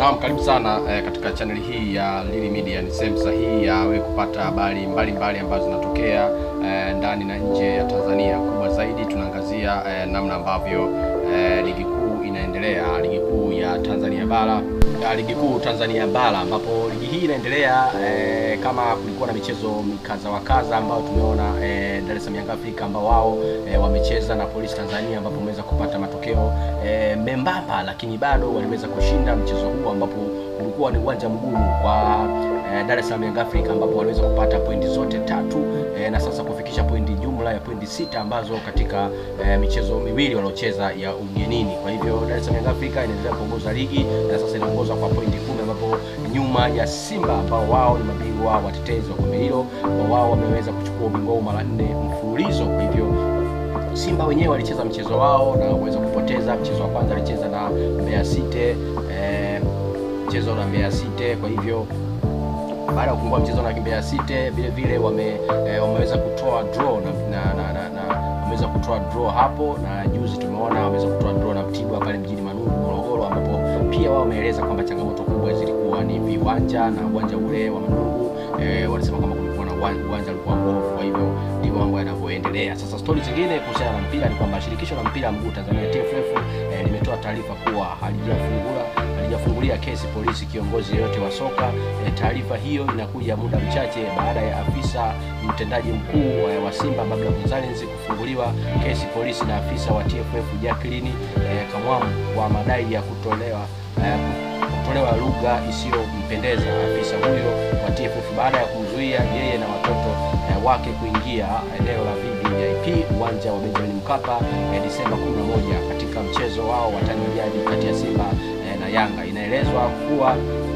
Naam, karibu sana eh, katika chaneli hii ya Lili Media. Ni sehemu sahihi ya wewe kupata habari mbalimbali ambazo zinatokea eh, ndani na nje ya Tanzania. Kubwa zaidi tunaangazia eh, namna ambavyo eh, ligi kuu inaendelea, ligi kuu ya Tanzania bara ya ligi kuu Tanzania bara ambapo ligi hii inaendelea eh, kama kulikuwa na michezo mikaza wa kaza ambayo tumeona eh, Dar es Salaam Young Africa ambao wao eh, wamecheza na Polisi Tanzania ambapo wameweza kupata matokeo eh, membamba, lakini bado waliweza kushinda mchezo huu ambapo ulikuwa ni uwanja mgumu kwa eh, Dar es Salaam Young Africa ambapo waliweza kupata pointi zote tatu eh, na sasa kufikisha pointi jumla ya pointi sita ambazo katika eh, michezo miwili waliocheza ya ugenini. Kwa hivyo Dar es Salaam Young Africa inaendelea kuongoza ligi na sasa inaongoza kwa pointi kumi ambapo nyuma ya Simba ambao wao ni mabingwa watetezi wa kombe hilo ambao wao wameweza kuchukua ubingwa huu mara nne mfululizo. Kwa hivyo Simba wenyewe walicheza mchezo wao na waweza kupoteza. Mchezo wa kwanza alicheza na Mbeya City eh, mchezo na Mbeya City. Kwa hivyo baada ya kufungua mchezo na Mbeya City vile vile wame, eh, wameweza kutoa draw na, na, na, na, na wameweza kutoa draw hapo, na juzi tumeona wameweza kutoa draw na Mtibwa pale mjini Manungu Morogoro, ambapo pia wao wameeleza kwamba changamoto kubwa zilikuwa ni viwanja na uwanja ule wa Manungu eh, walisema kwamba kulikuwa na uwanja ulikuwa mbovu. Kwa hivyo ndivyo mambo yanavyoendelea. Sasa stori zingine kuhusiana na mpira ni kwamba shirikisho la mpira mguu Tanzania TFF eh, limetoa taarifa kuwa halijafungula halijafungulia kesi polisi kiongozi yeyote wa soka. E, taarifa hiyo inakuja muda mchache baada ya afisa mtendaji mkuu wa, wa Simba Babla Gonzalez kufunguliwa kesi polisi na afisa wa TFF Jacqueline e, Kamwamu kwa madai ya kutolewa e, kutolewa lugha isiyompendeza afisa huyo wa TFF baada ya kumzuia yeye na watoto e, wake kuingia eneo la VVIP uwanja wa Benjamin Mkapa e, Disemba 11 katika mchezo wao wa tani jadi kati ya Simba e, na Yanga. Inaelezwa kuwa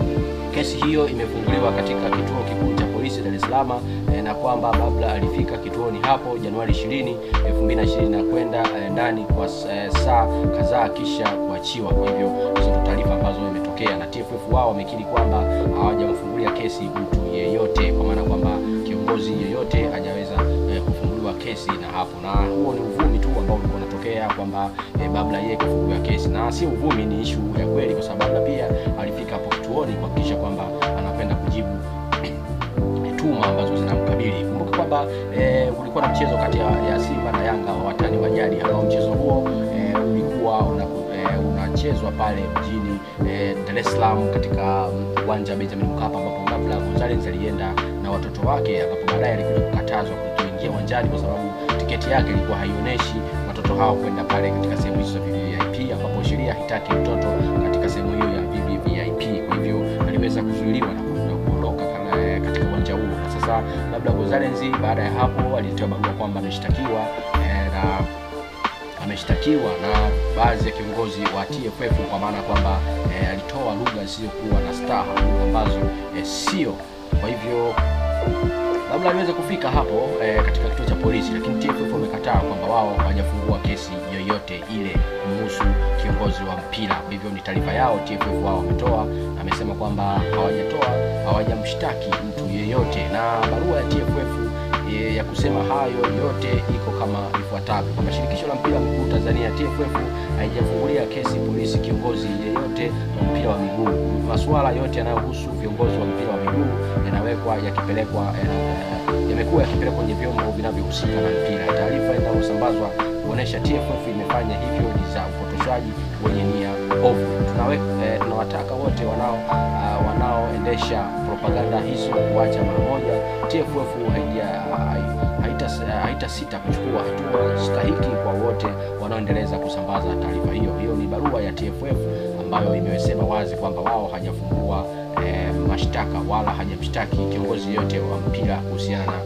kesi hiyo imefunguliwa katika kituo kikuu cha polisi Dar es Salaam e, na kwamba Babla alifika kituoni hapo Januari 20, 2020 na kwenda e, ndani kwa e, saa kadhaa kisha kuachiwa. Kwa hivyo hizo ndio taarifa ambazo imetokea, na TFF wao wamekiri kwamba hawajamfungulia kesi mtu yeyote, kwa maana kwamba kiongozi yeyote hajaweza e, kufunguliwa kesi na hapo, na huo ni uvumi tu ambao ulikuwa unatokea kwamba e, Babla yeye kafunguliwa kesi, na si uvumi, ni ishu ya kweli, kwa sababu Babla pia alifika hapo kituoni kuhakikisha kwamba anapenda kujibu tuma ambazo zinamkabili. Kumbuka kwamba e, kulikuwa na mchezo kati ya, ya Simba na Yanga wa watani wa jadi ambao mchezo huo e, ulikuwa una, e, unachezwa pale mjini e, Dar es Salaam katika uwanja um, Benjamin Mkapa ambapo Babla Gonzalez alienda na watoto wake, ambapo baadaye alikuja kukatazwa kutoingia uwanjani kwa sababu tiketi yake ilikuwa haionyeshi watoto hao kwenda pale katika sehemu hizo za VVIP, ambapo sheria haitaki mtoto katika sehemu hiyo ya VVIP. Kwa hivyo aliweza kuzuiliwa na kuondoka katika uwanja huo, na sasa labda Gonzalez baada ya hapo alitoa barua kwamba ameshtakiwa eh, na ameshtakiwa na baadhi ya kiongozi wa TFF kwa maana kwamba eh, alitoa lugha zisizokuwa na staha, lugha ambazo eh, sio. Kwa hivyo labda aliweza kufika hapo eh, katika kituo cha polisi, lakini TFF wamekataa kwamba wao hawajafungua kesi yoyote ile kumhusu kiongozi wa mpira. Kwa hivyo ni taarifa yao TFF wao wametoa, na amesema kwamba hawajatoa hawajamshtaki mtu yeyote, na barua ya TFF e, ya kusema hayo yote iko kama ifuatavyo kwamba shirikisho la mpira wa miguu Tanzania TFF haijafungulia kesi polisi kiongozi yeyote wa mpira wa miguu. Masuala yote yanayohusu viongozi wa mpira wa miguu yanawekwa yakipelekwa yamekuwa yakipelekwa kwenye vyombo vinavyohusika na mpira. Taarifa inayosambazwa kuonesha TFF imefanya hivyo ni za upotoshaji wenye nia ovu. Eh, tunawataka wote wanao uh, wanaoendesha propaganda hizo kuacha mara moja. TFF haija haita, haita sita kuchukua hatua stahiki kwa wote wanaoendeleza kusambaza taarifa hiyo. Hiyo ni barua ya TFF ambayo imesema wazi kwamba wao hajafungua eh, mashtaka wala hajamshtaki kiongozi yote wa mpira kuhusiana na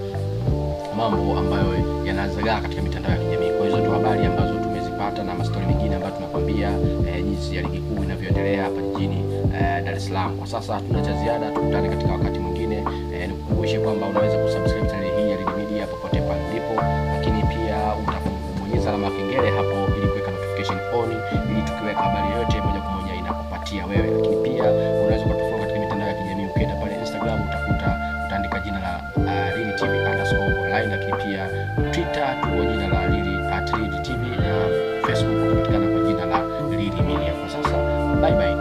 mambo ambayo yanazagaa katika mitandao ya kijamii. Kwa hizo ndio habari ambazo tumezipata na mastori mengine ambayo tumekwambia eh, jinsi ya ligi kuu inavyoendelea hapa jijini eh, Dar es Salaam. Kwa sasa hatuna cha ziada, tukutane katika wakati mwingine. Eh, nikukumbushe kwamba unaweza kusubscribe channel hii ya Lili Media popote pale ulipo, lakini pia utabonyeza alama ya kengele hapo ili kuweka notification on, ili tukiweka habari yoyote moja kwa moja inakupatia wewe. Lakini pia unaweza kutufollow katika mitandao ya kijamii, ukienda pale Instagram utakuta utaandika jina la uh, Lili TV underscore online, lakini pia Twitter tuko jina la Lili at Lili TV na Facebook kupatikana kwa jina la Lili Media. Kwa sasa bye bye.